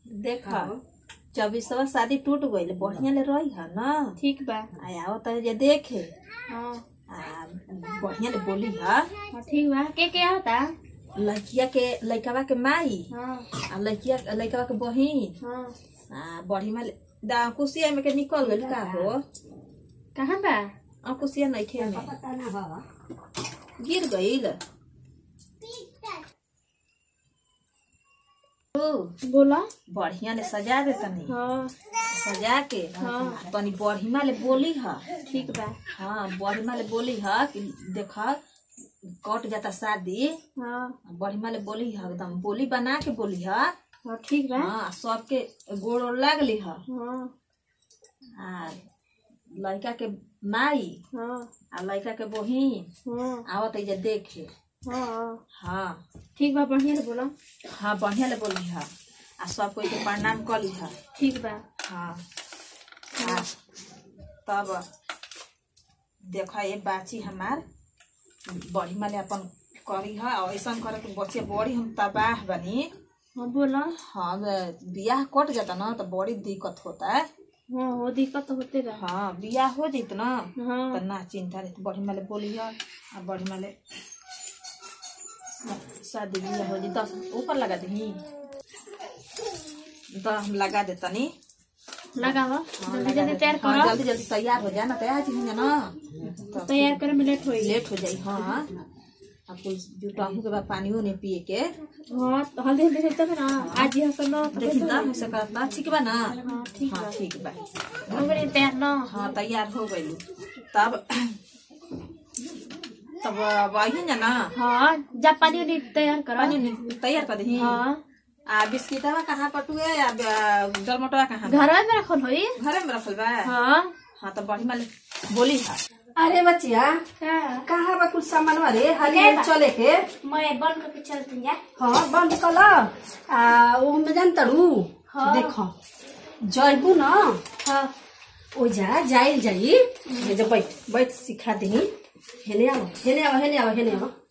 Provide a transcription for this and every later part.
देख चौबीसवा शादी टूट गईल बढ़िया ले रही है ना ठीक बा आ आवत है जे देखे हाँ आ बढ़िया ले बोली है हाँ, ठीक बा के के होता लड़किया के लड़कवा के माई हाँ आ लड़किया लड़कवा के बहिन हाँ आ बढ़िया ले दा कुसिया में के निकल गईल का हो कहाँ बा आ कुसिया नहीं खे में गिर गईल ओ, बोला बढ़िया ले सजा दे तनी हाँ सजा के हाँ। तनी बढ़िया ले बोली है ठीक बा हाँ बढ़िया ले बोली है कि देख कट जाता शादी हाँ बढ़िया ले बोली है एकदम बोली बना के बोली है हाँ ठीक बा हाँ सबके गोड़ ओड़ लागली है हाँ आ लड़का के माई हाँ आ लड़का के बहिन हाँ आवत है जे देखे हाँ हाँ ठीक बा बढ़िया से बोला हाँ बढ़िया ले बोली है आ सब कोई के प्रणाम कली है ठीक बा हाँ हाँ तब देख ये बाची हमार बढ़िया ले अपन करी है और ऐसा करे के बच्चे बड़ी हम तबाह बनी हाँ बोला हाँ बियाह कट जाता ना तो बड़ी दिक्कत होता है हाँ हो दिक्कत तो होते बा हाँ बियाह हो जैत ना हाँ तो ना चिंता रहे बढ़िया ले बोली है आ बढ़िया ले शादी बियाह हो जाए दस ऊपर लगा दी तो हम लगा दे तनी लगावा हाँ, जल्दी लगा जल्दी दे। तैयार हाँ, करो जल्दी जल्दी तैयार हो जाना तैयार चीज ना तो तैयार करे में लेट होई लेट हो जाई हाँ अब कुल जुटाहू के बाद पानियो नहीं पिए के हाँ तो हल्दी हल्दी से तब ना आज ही हसन ना तो देखी तब से करता ठीक बा ना हाँ ठीक हाँ बा ठीक बा हो गई तैयार ना हाँ तैयार हो गई तब तब वही ना ना हाँ जा पानी उनी तैयार करो पानी नि- तैयार कर दही हाँ आ बिस्किटवा कहाँ कटुए या जलमटवा कहाँ घर में रखल होई घरे में रखल बा हाँ हाँ तो बढ़िया ले बोली है अरे बच्चिया का कहाँ बा कुछ सामान रे हली चले के मैं बंद करके चलती जा हाँ बंद कल आ वो में जान तड़ू हाँ। देखो जैबू न हाँ ओ जा जाइल जाई हे जो बैठ बैठ सिखा दी हेने आओ हेने आओ हेने आओ हेने आओ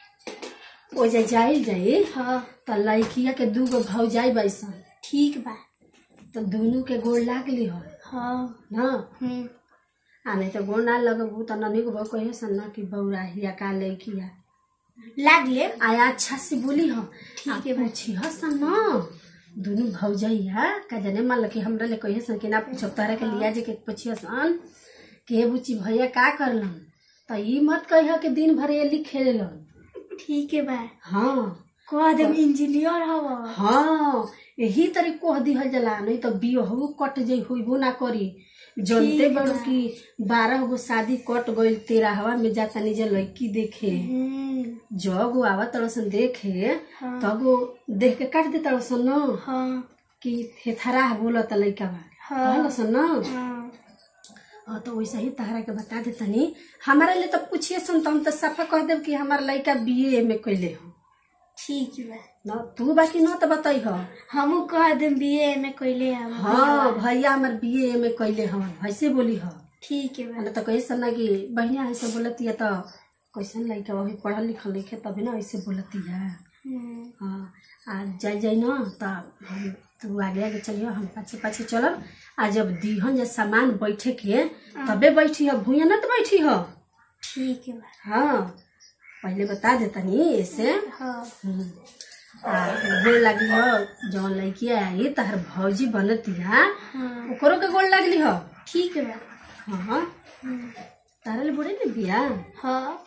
ओ जा जाइल जाई हाँ त लड़किया के दू गो भौजाई बैसन ठीक बा तो दोनों के गोड़ लागली हो हाँ ना हम्म आ नहीं तो गोड़ ना लगबू त ननी को कहे सन ना कि बौराहिया का लड़किया लाग ले आया अच्छा से बोली हो ठीक है आ पूछी हो सन ना दोनों भौजैया का जने मान लो कि हमरा ले कहे सन कि ना पूछब तारा के लिया जे के पूछियो सन कि हे बुची भैया का करलन त ई मत कहियो कि दिन भर ये लिखेलन ठीक है बा हाँ कह देम इंजीनियर हवा हाँ यही तरी कह दिहल जला नहीं तो बियहू कट जाइ होइबो ना करी जनते ठीक बड़ू बा। कि बारह गो शादी कट गइल तेरहवा में जाता निजे लड़की देखे हम्म जब आवा तड़सन देखे हाँ। तब वो देख के काट दे तड़सन न हाँ कि थेथरा बोलत लइका बा हाँ। कहलसन न हाँ हाँ तो वैसे ही तहरा के बता दे तनी हमारा लिए तो पूछिए सन तो हम तो सफा कह देब कि हमार लइका बीए में कैले हो ठीक बा न तू बाकी न तो बताई हो हमू कह देम बीए में कोइले हम हाँ भैया हमार बीए में कैले हवन वैसे बोली हो ठीक है बा ना तो कही सन ना कि बहिया ऐसे बोलती है तो कैसन लइका वही पढ़ल लिखल लिखे तभी ना ऐसे बोलती है हम्म, हाँ आ जाई जाई न त हम तू आगे आगे चलियो हम पाछे पाछे चलब आ जब दीहन जे सामान बैठे के तबे बैठी हो भूया न तो बैठी हो ठीक है बा हाँ पहले बता देतनी ऐसे हाँ हम्म। आ गोड़ लगली हो जौन लड़की आई तहर भौजी बनतिया हाँ ओकरो के गोड़ लगली हो ठीक है बा हाँ हम्म, तारा ले बोले न बिया हाँ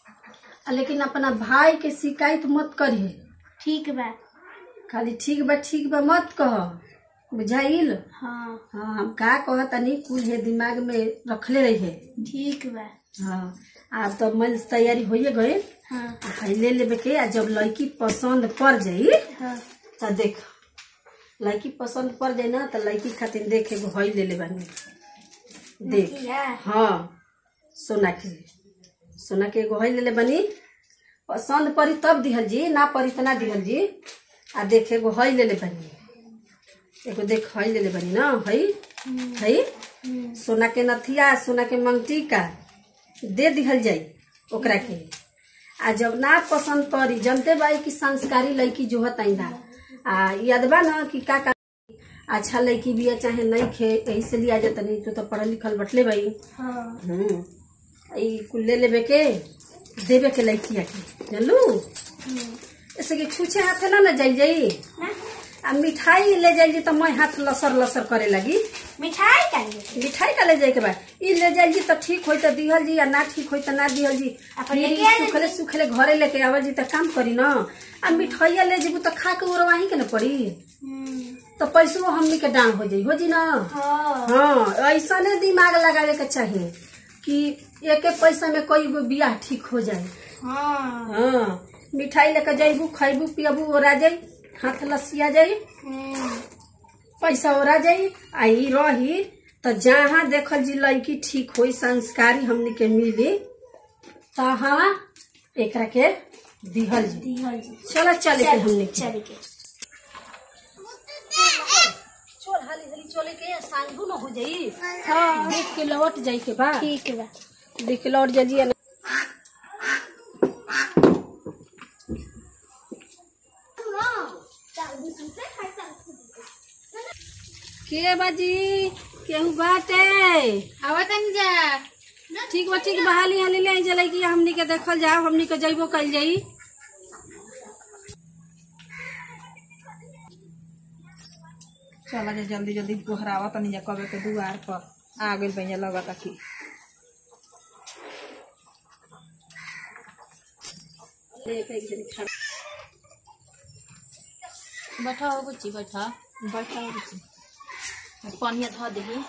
आ लेकिन अपना भाई के शिकायत मत करिए ठीक बा खाली ठीक बा ठीक बा मत कह बुझाइल हाँ हाँ हम का कह तनी कुल है दिमाग में रखले रही है ठीक बा हाँ आप तो मन तैयारी होइए गए हाँ आ ले लेबे के आ जब लड़की पसंद पड़ जाई हाँ तो देख लड़की पसंद पड़ जाए ना तो लड़की खातिर देख एगो हई ले ले बानी देख नथिया? हाँ सोना के सोना के एगो हई ले ले बनी पसंद पड़ी तब दिहल जी ना पड़ी तो ना दिहल जी आ देख एगो हई ले ले बनी एगो देख हई ले ले बनी ना हई हई हम्म, सोना के नथिया सोना के मंगटी का दे दिहल जाई ओकरा के आ जब ना पसंद पड़ी जनते बाई की संस्कारी लड़की जो हताई ना आ याद बा ना कि का का अच्छा लड़की बिया चाहे नहीं खे यही से लिया जाता नहीं तो, तो पढ़ल लिखल बटले भाई हाँ हम्म ई कुल ले लेबे के देवे के लड़किया के जानलू ऐसे कि छूछे हाथे ना ना जाई जाई आ मिठाई ले जाई जी तो मैं हाथ लसर लसर करे लगी मिठाई खाएंगे मिठाई का ले जाए के बा ई ले जाई जी तो ठीक होई तो दिहल जी या ना ठीक होई तो ना दिहल जी अपन फिर लेके ई आ जाई। सुखले सुखले घरे लेके आवा जी तो काम करी ना आ मिठाइया ले जेबू तो खा के उड़वाही के ना पड़ी तो पैसो हमनी के डांग हो जाई हो जी ना हाँ हाँ ऐसा ने दिमाग लगावे के चाहिए कि एक एक पैसा में कोई गो बियाह ठीक हो जाए हाँ हाँ मिठाई लेके जाइबू खैबू पियबू ओरा जाई हाथ लसिया जाई पैसा ओरा जाई आ ई रही तो जहाँ देखल जी लड़की ठीक होई संस्कारी हमनी के मिली तहाँ एकरा के दिहल जी दिहल जी चलो चले के हमनी के चल के चल हाली हाली चले के सांझू न हो जाई हाँ देख के लौट जाई के बा ठीक बा देख के लौट जाइए ना के बाजी केहू बाटे आवतन जा ठीक बा ठीक बा हाली हाली ले जलाई कि हमनी के देखल जाओ हमनी के जइबो कल जाई चला जा जल्दी जल्दी गोहरावा तनी जा कबे के दुआर पर आ गइल भैया लगता कि बैठा हो बुच्ची बैठा बैठा पानिया धो देही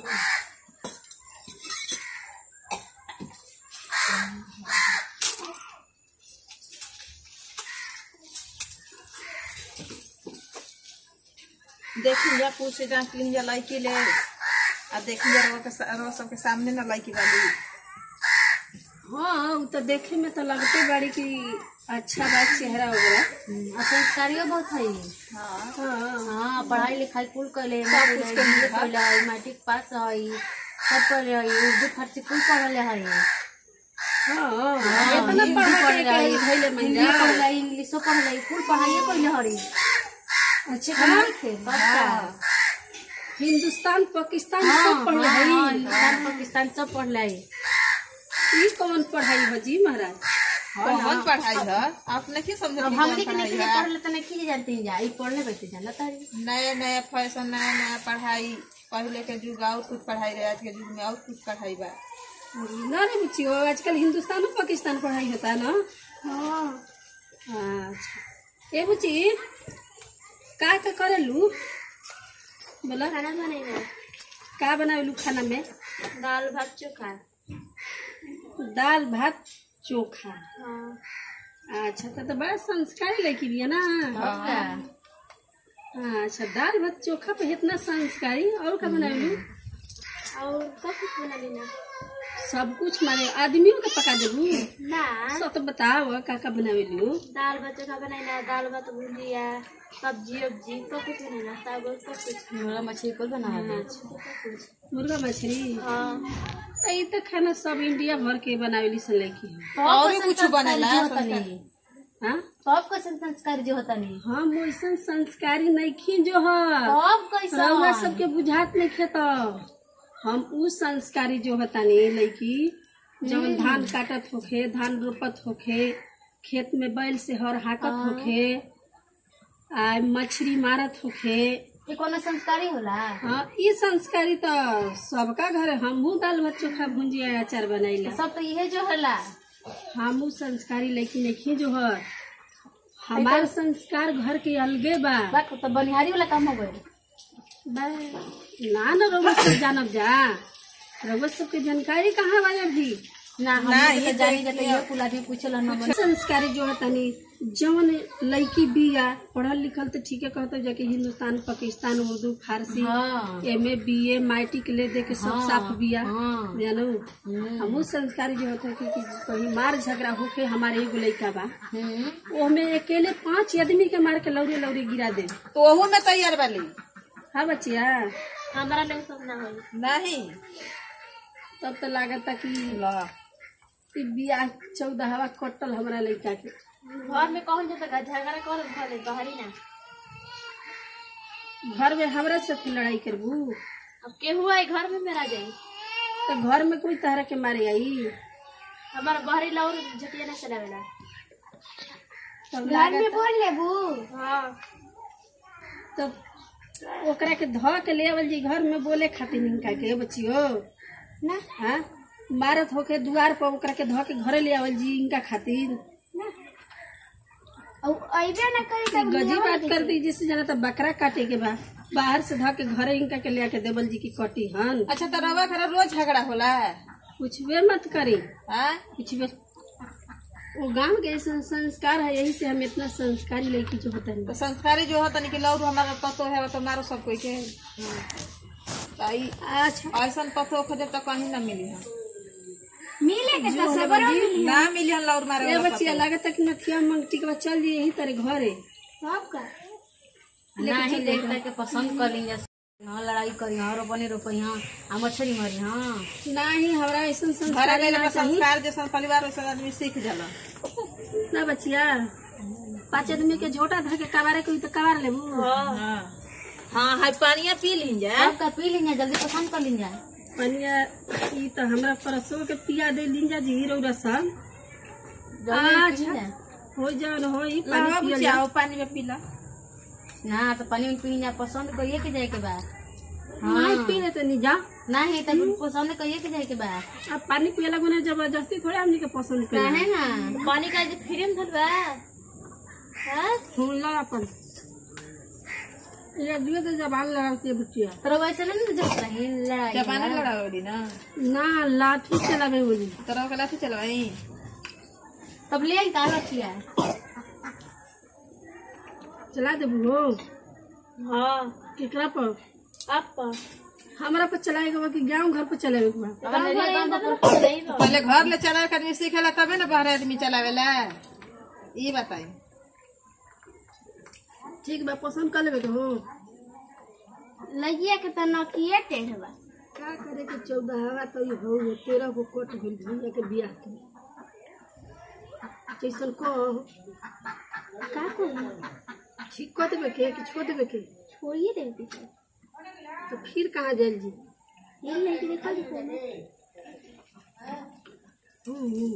देखी जा पूछे जा कि जा लड़की ले आ देखी जा रवा के सा- रवा सबके सामने ना लड़की वाली हाँ उ तो देखे में तो लगते बाड़ी कि अच्छा बा चेहरा वगैरह और संस्कारियों बहुत है हाँ हाँ हाँ पढ़ाई लिखाई कुल कैले सब कुछ के लिए कैले है मैट्रिक पास है सब कैले है उर्दू फारसी कुल पढ़ले है हाँ हाँ, इतना हिंदी पढ़ा पढ़ले के है, धैले हिंदी मैया पढ़ले इंग्लिशो पढ़ले कुल पढ़ाइए कैले हरी अच्छा हाँ पक्का हिंदुस्तान पाकिस्तान हाँ, सब पढ़ हाँ, रही हिंदुस्तान पाकिस्तान सब पढ़ले है ई कौन पढ़ाई बजी महाराज कौन पढ़ाई है आपने की समझ अब हमने के नहीं पढ़ले तो नहीं की जानते हैं जा ई पढ़ले बैठे जाना तारी नया नया फैशन नया नया पढ़ाई पहले के युग और कुछ पढ़ाई रहे आज के युग में और कुछ पढ़ाई बा ना रे बुच्ची हो आजकल हिंदुस्तान और पाकिस्तान पढ़ाई होता है ना हाँ अच्छा ए बुच्ची का का करेलू बोला खाना बनेगा का बनावेलू खाना में दाल भात चोखा दाल भात चोखा हाँ अच्छा तो, तो बड़ा संस्कारी लड़की भी है ना पक्का अच्छा दाल भात चोखा पे इतना संस्कारी और का बनावेलू और सब कुछ बना लेना सब कुछ मारे आदमियों का पका देबू ना सब तो बताओ का का बनावेलू दाल भात चोखा बनाना दाल भात भुजिया सब्जी उब्जी सब कुछ बनाना सब सब कुछ मुर्गा मछली कुल बना अच्छा मुर्गा मछली हाँ तो ई तो खाना सब इंडिया भर के बनावेली सन लड़की है और भी कुछ बनेला होता नहीं हाँ सब कैसन संस्कार जो होता नहीं हम वैसन संस्कारी नहीं खी जो है सब कैसा रउआ सबके बुझात नहीं खेत हम उ संस्कारी जो होता नहीं लड़की जब धान काटत होखे धान रोपत होखे खेत में बैल से हर हाकत होखे आ मछली मारत होखे ये कोनो संस्कारी होला हाँ ई संस्कारी तो सबका घर हमहू दाल भात चोखा भुंजिया अचार बनाइला सब तो यही जो होला हमू संस्कारी लेकिन नहीं जो है हमार संस्कार घर के अलगे बा बात तो बनिहारी वाला काम हो गए बा, ना ना रउआ सब जानब जा रउआ सबके जानकारी कहाँ बा अभी ना हम ना, तो ये जानी तो जाते ये कुल आदमी पूछल न संस्कारी जो है तनी जवन लड़की बिया पढ़ल लिखल तो ठीक है कहते जाके हिंदुस्तान पाकिस्तान उर्दू फारसी हाँ M A B A matric ले दे के सब हाँ, साफ बिया हाँ। जानो हम्म, हमू संस्कारी जो होता है कि, कि कहीं मार झगड़ा होके हमारे एगो लड़का बा हम्म। ओमे अकेले पांच आदमी के मार के लौरे लौरे गिरा दे तो ओहू में तैयार वाली हाँ बच्चिया हमारा लोग सब ना होई नहीं तब तो लागता कि ला कि बियाह चौदह हवा कटल हमारा लड़का के घर में कौन जाता का झगड़ा कर भले बाहरी ना घर में हमरा से तू लड़ाई करबू अब केहू आई घर में मेरा जाई तो घर में कोई तरह के मारे आई हमारा बहरी लाउर झटिया ना चलावेला तब लागत बोल लेबू हाँ तब ओकरा के ध के ले आवल जी घर में बोले खातिर इनका के बच्चियो ना हाँ मारत होके दुआर पर ओकरा के ध के घरे ले आवल जी इनका खातिर अब अइबे ना करी ई गजी बात कर दी जिससे जाना तो बकरा काटे के बा बाहर से ध के घरे इनका के ले आके देवल जी की कटी हन अच्छा तो रवा खरा रोज झगड़ा होला कुछ भी मत करी हाँ कुछ भी वो गांव के ऐसा संस्कार है यही से हम इतना संस्कारी लड़की जो होता तो है संस्कारी जो होता नहीं कि लौरू हमारा पतो है तो मारो सब कोई के तो ई अच्छा ऐसा पतो खोजब तो कहीं ना मिली है मिले के जो होला बजी, ना मिली हम लौर मारे ए वाला बच्चिया लागत तक नथिया मंगटी के बाद चल जी यही तरह घरे सब का नहीं देखता के पसंद कर ली हाँ लड़ाई करी हाँ रोपनी रोपी हाँ आ मछली मारी हाँ नहीं हमरा ऐसा घरे संस्कार गए ना चाहिए संस्कार जैसा परिवार वैसा आदमी सीख जाला ना बच्चिया पाँच आदमी के झोटा धर के कबारे कोई तो कबार लेबू हाँ हाँ हाय पानिया पी ली जाए सबका पी लीजिए जल्दी पसंद कर लीजिए पनिया ई तो हमरा परसों के पिया दे दिन जा जी रौरा सब जल्दी अच्छा। पी लीजिए। हो जान हो ई लावा पानी पिया बुचिया पानी में पी ला ना तो पानी में पी लीजिए पसंद करिए के जाए के बा नहीं पी लेते नहीं जा नहीं तो पसंद करिए के जाए के बा अब पानी पियला गुना जबरदस्ती थोड़े हमनी के पसंद कर काहे ना पानी का जो फ्री में धरबा हाँ सुन ला अपन ये दियो तो जबान लगाती है बच्चिया तो वैसे नहीं जब रही लड़ाई जबाना लड़ाओली ना ना लाठी चलावे बोली तरह के लाठी चलवाई तब ले आई काला किया चला दे बुढ़ो हाँ केकरा पर आप पर हमरा पर चलाएगा बा कि गांव घर पर चलावे के बा अब घरे अंदर तो नहीं बा। पहले घर ले चलावे के आदमी सीखेला तबे ना बाहर आदमी चलावेला ये बताई ठीक बा पसंद कर लेवे के हो लगिया के तो नकिए टेढ़ बा का करे के चौदह हवा तो ये हो गए तेरह को कट गई भैया के बियाह के जैसन को का कोई ठीक कर देवे के कि छोड़ देवे के छोड़िए दे पीछे तो फिर कहाँ जाइल जी ये लेके देखा जी पहले हम्म, हम्म।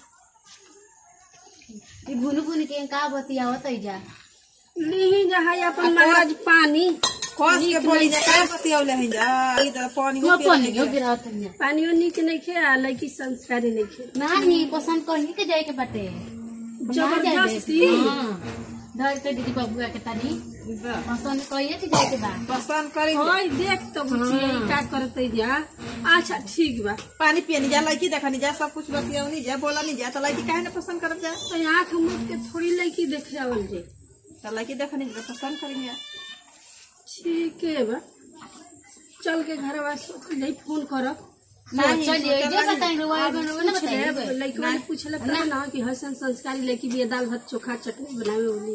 ई भुन भुन के का बतिया होता जा लीही जहाँ अपन महाराज पानी कस के बोली जा का बतियौले हैं जा ई तो पानी यो हो पी पानी यो गिरा होता है पानियो नीक नहीं खे आ लड़की संस्कारी नहीं खे नहीं पसंद करिए के जाए के बाटे जबरदस्ती हाँ धर के दीदी बबुआ के तानी पसंद करिए के जाए के बा पसंद करी होय देख तो बुझिए का करते जा अच्छा ठीक बा पानी पियनी जा लड़की देखनी जा सब कुछ बतियौनी जा बोलनी जा तो लड़की काहे ना पसंद करब जा तो आँख मुख के थोड़ी लड़की देख जावल जे तो लड़की देखनी जा तो पसंद करी जा ठीक है बा चल के घर नहीं फोन करब नहीं, चलिए सोचल जो बताएंगे वो आगे ना बताइए लड़की वाले पूछले तब ना कि हसन संस्कारी लड़की भी दाल भात चोखा चटनी बनावे वाली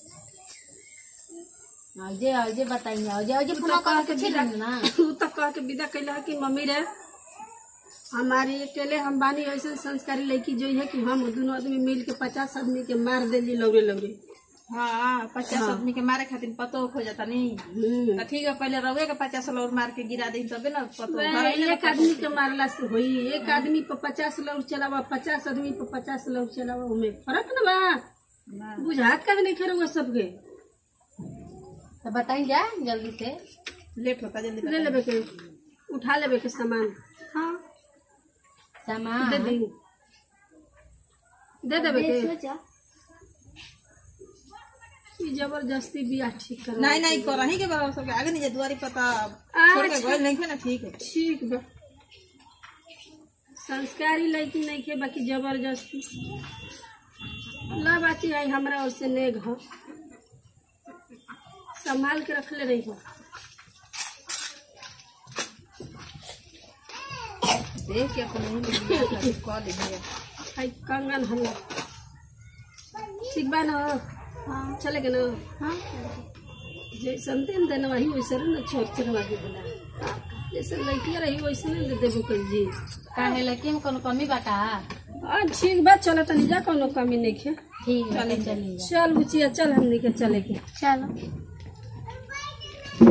अजय अजय बताइए अजय अजय फोन कर के छिल ना उ तो कह के विदा कैला कि मम्मी रे हमारी अकेले हम बानी ऐसे संस्कारी लड़की जो है कि हम दोनों आदमी मिल के पचास आदमी के मार देली लौरे लौरे हाँ पचास आदमी के मारे खातिर पतो हो जाता नहीं हम्म। तो ठीक है पहले रवे के पचास लौर मार के गिरा दी तबे ना पतो वह घर ही ना एक आदमी के मारला से होई एक आदमी पर पचास लौर चलावा पचास आदमी पर पचास लौर चलावा उमे फर्क न बा ना। बुझात का नहीं खेरो सबके तो बताइए जा जल्दी से लेट होता जल्दी ले लेबे के उठा लेबे के सामान हाँ दे सामान दी दे देबे के सोचा ई जबरदस्ती बियाह ठीक कर नहीं नहीं कर रही के बड़ा सबके आगे नहीं जा दुआरी पता छोड़ के अच्छा। गइल नहीं ना ठीक है ठीक बा संस्कारी लड़की नहीं खे बाकी जबरदस्ती ला बाची आई हमरा और से नेग हो संभाल के रखले रही हो देख के अपन नहीं कॉल दिया आई कंगन हल्ला ठीक बा ना हाँ चले गए ना हाँ जैसन दिन देना वही वैसे ना छोट चरवा के बोला जैसे लड़कियां रही वैसे नहीं दे देबो कर जी काहे लड़की में कोनो कमी बाटा आ ठीक बा चलो तनी जा कोनो कमी नहीं खे ठीक है चलिए चल बुचिया चल हमनी के चले के चलो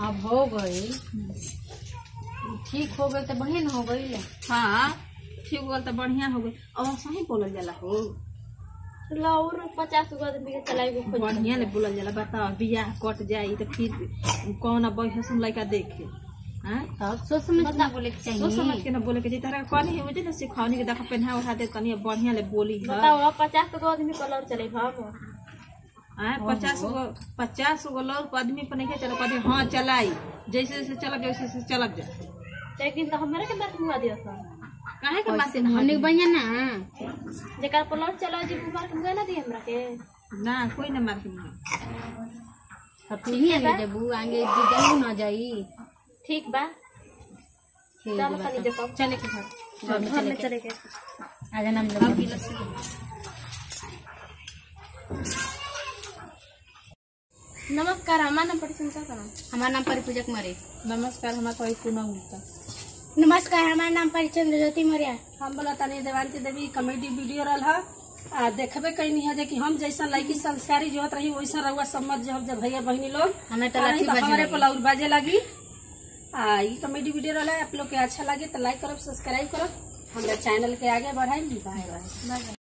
अब हो गई ठीक हो गई तो बढ़िया न हो गई हाँ ठीक हो गल तो बढ़िया हो गई और सही बोलल जाला हो लाउर पचास गो आदमी के चलाई को खोज बढ़िया ले बोलल जाला बताओ बियाह कट जाई तो फिर कौन बैठे लड़का देखे हाँ तब सोच समझ के ना बोले के सोच चाहिए समझ के ना बोले के जी तारा कहनी है मुझे ना सिखौनी के देखा पहना उठा दे तनी बढ़िया ले बोली है बताओ पचास गो आदमी को लाउर चले हम हाँ पचास गो पचास गो लोग आदमी पर नहीं चलो कहते हाँ चलाई जैसे जैसे चलक जाए वैसे वैसे चलक जाए लेकिन तो हमारे के बात हुआ दिया था काहे के माते हमने बढ़िया ना जेकर पर लाउर चला जी बुमार के मुंगा ना दी हमरा के ना कोई ना मार के अब तू ही आगे जबू आगे जबू ना जाई ठीक बा ठीक चलो बा खाली तब। जतो चले के घर घर में घर चले में के चले के आजा नाम लोग नमस्कार हमारा नाम पटसन का नाम हमारा नाम परिपूजक मरे नमस्कार हमारा कोई पूनम गुप्ता नमस्कार हमारा नाम परिचंद्र ज्योति मौर्य हम बोला तनी देवानती देवी कॉमेडी वीडियो रहा है आ देखबे कैनी है जे कि हम जैसा लड़की संस्कारी जो होत रही वैसा रहुआ समझ जब जब भैया बहनी लोग हमें तो आ नहीं लाठी तो बाजे हमारे लगी। पलाउर बाजे लगी आ ई कॉमेडी वीडियो रहा है आप लोग के अच्छा लगे तो लाइक करब सब्सक्राइब करब हमारे चैनल के आगे बढ़ाई बाय बाय